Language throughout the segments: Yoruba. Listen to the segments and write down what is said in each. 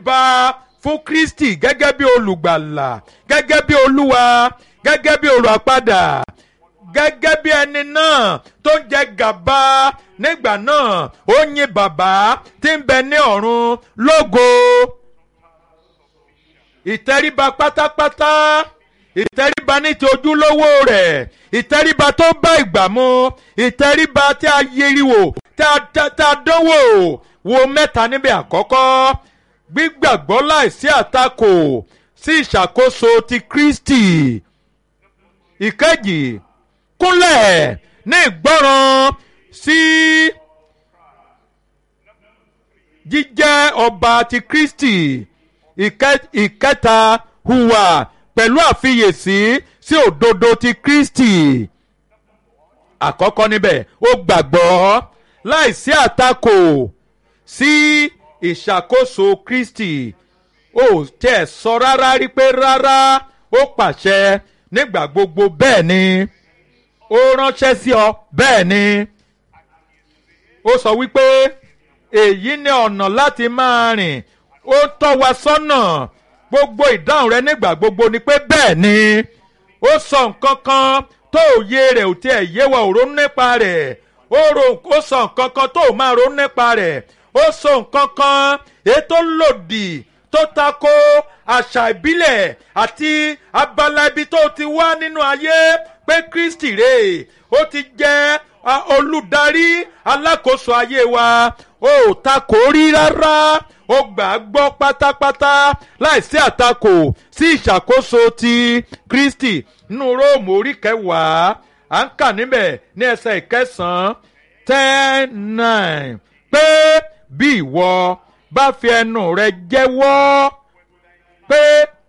tẹríba fún Kristi gẹ́gẹ́ bí olùgbàlà gẹ́gẹ́ bí olúwa gẹ́gẹ́ bí olùràpadà gẹ́gẹ́ bí ẹni náà tó ń jẹ gàba nígbà náà ó yin bàbá tí ń bẹ ní ọ̀run lógo ìtẹríba pátápátá ìtẹríba ní ti ojúlówó rẹ̀ ìtẹríba tó bá ìgbà mu ìtẹríba tí a yiriwo tí a dánwò wo mẹ́ta níbẹ̀ àkọ́kọ́ gbígbàgbọ́ láìsí àtakò sí ìṣàkóso ti Kristi ìkejì kúnlẹ̀ ní ìgbọ́ràn sí jíjẹ́ ọba ti Kristi ìkẹta hùwà pẹ̀lú àfiyèsí sí òdodo ti Kristi àkọ́kọ́ níbẹ̀ ó gbàgbọ́ láìsí àtakò sí ìṣàkóso Kristi ó tẹ̀ sọ rárá rí pé rárá ó pàṣẹ nígbà gbogbo bẹ́ẹ̀ ni ó ránṣẹ́ sí ọ bẹ́ẹ̀ ni ó sọ wípé èyí ni ọ̀nà láti máa rìn ó tọ́ wa sọ́nà gbogbo ìdáhùn rẹ nígbà gbogbo ni pé bẹ́ẹ̀ ni ó sọ nǹkan kan tó òye rẹ̀ ò tiẹ̀ yé wa ò ronú nípa rẹ̀ ó sọ nǹkan kan tó máa ronú nípa rẹ̀ ó sọ nǹkan kan ètò lòdì tó tako àṣà ìbílẹ̀ àti abala ibi tó ti wá nínú ayé pé Kristi rè ó ti jẹ́ olùdarí alákòóso ayé wa ó takò rí rárá ó gbà á gbọ́ pátápátá láìsí àtakò sí ìṣàkóso ti Kristi nínú Róòmù orí kẹwàá à ń kà níbẹ̀ ní ẹsẹ̀ ìkẹsàn-án ten nine pé bí ìwọ bá fi ẹnu rẹ jẹ́wọ́ pé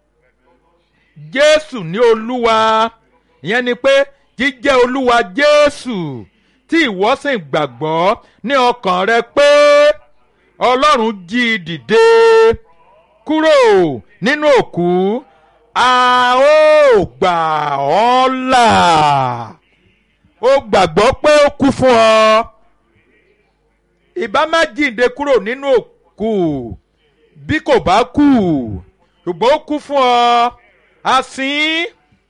Jésù ní Olúwa ìyẹn ni pé jíjẹ́ Olúwa Jésù tí ìwọ sì gbàgbọ́ ní ọkàn rẹ pé Ọlọ́run jí i dìde kúrò nínú òkú a ó gbà ọ́ là ó gbàgbọ́ pé ó kú fún ọ ìbá má jíǹde kúrò nínú òkú bí kò bá kú ṣùgbọ́n ó kú fún ọ àsín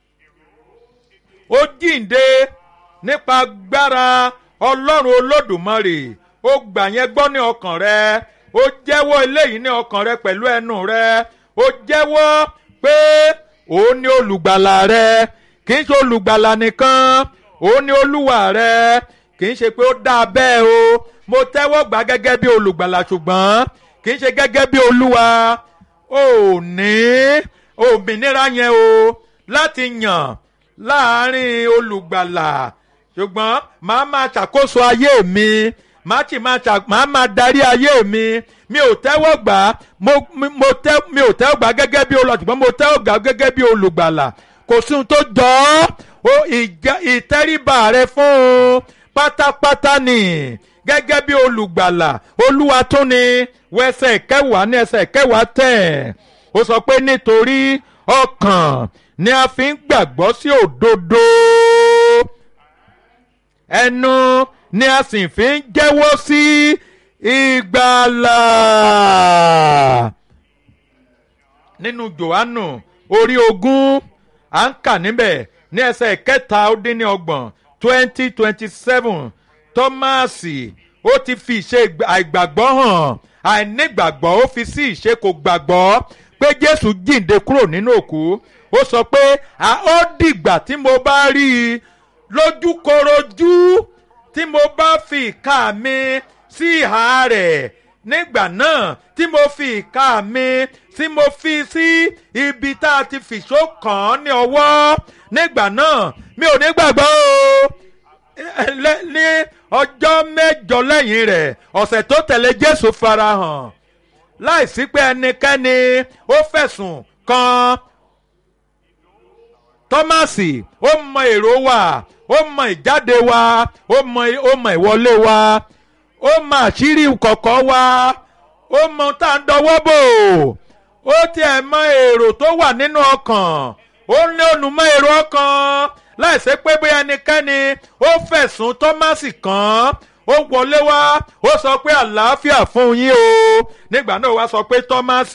ó jíǹde nípa agbára ọlọ́run olódùmarè ó gbà yẹn gbọ́ ní ọkàn rẹ ó jẹ́wọ́ eléyìí ní ọkàn rẹ pẹ̀lú ẹnu rẹ ó jẹ́wọ́ pé òun ni olùgbàlà rẹ kì í ṣe olùgbàlà nìkan òun ni olúwa rẹ kì í ṣe pé ó dáa bẹ́ẹ̀ o mo tẹ́wọ́ gbà gẹ́gẹ́ bí olùgbàlà ṣùgbọ́n kì í ṣe gẹ́gẹ́ bí olúwa ò ní òmìnira yẹn o láti yàn láàárín olùgbàlà ṣùgbọ́n màá máa ṣàkóso ayé mi màá sì máa ṣà màá máa darí ayé mi mi ò tẹ́wọ́ gbà mo mo tẹ́ mi ò tẹ́wọ́ gbà gẹ́gẹ́ bí olùgbàlà ṣùgbọ́n mo tẹ́wọ́ gbà gẹ́gẹ́ bí olùgbàlà kò sí ohun tó jọ ọ́ ìtẹríba rẹ fún un pátápátá ni gẹ́gẹ́ bí olùgbàlà olúwa tún ni wẹsẹ̀ kẹwàá ní ẹsẹ̀ kẹwàá tẹ̀ ó sọ pé nítorí ọkàn ni a fi ń gbàgbọ́ sí òdodo ẹnu ni a sì fi ń jẹ́wọ́ sí ìgbàlà nínú Jòhánù orí ogún à ń kà níbẹ̀ ní ẹsẹ̀ kẹta ó dín ní ọgbọ̀n twenty twenty seven tọ́máàsì ó ti fi ìṣe àìgbàgbọ́ hàn àìnígbàgbọ́ ó fi sí ìṣe kò gbàgbọ́ pé Jésù jíǹde kúrò nínú òkú ó sọ pé a ó dìgbà tí mo bá rí i lójúkorojú tí mo bá fi ìka mi sí ìhà rẹ̀ nígbà náà tí mo fi ìka mi tí mo fi sí ibi tá a ti fìṣó kàn án ní ọwọ́ nígbà náà mi ò ní gbàgbọ́ o ní ọjọ́ mẹ́jọ lẹ́yìn rẹ̀ ọ̀sẹ̀ tó tẹ̀lé Jésù farahàn láìsí pé ẹnikẹ́ni ó fẹ̀sùn kan Tọ́másì ó mọ èrò wa ó mọ ìjáde wa ó mọ ó mọ ìwọlé wa ó mọ àṣírí kọ̀kọ̀ wa ó mọ tá à ń dọwọ́ bò ó tiẹ̀ mọ èrò tó wà nínú ọkàn ó ní olùmọ̀ èrò ọkàn láìsí pé bóyá ẹnikẹ́ni ó fẹ̀sùn Tọ́másì kàn ó wọlé wá ó sọ pé àlàáfíà fún yín o nígbà náà wá sọ pé Tọ́másì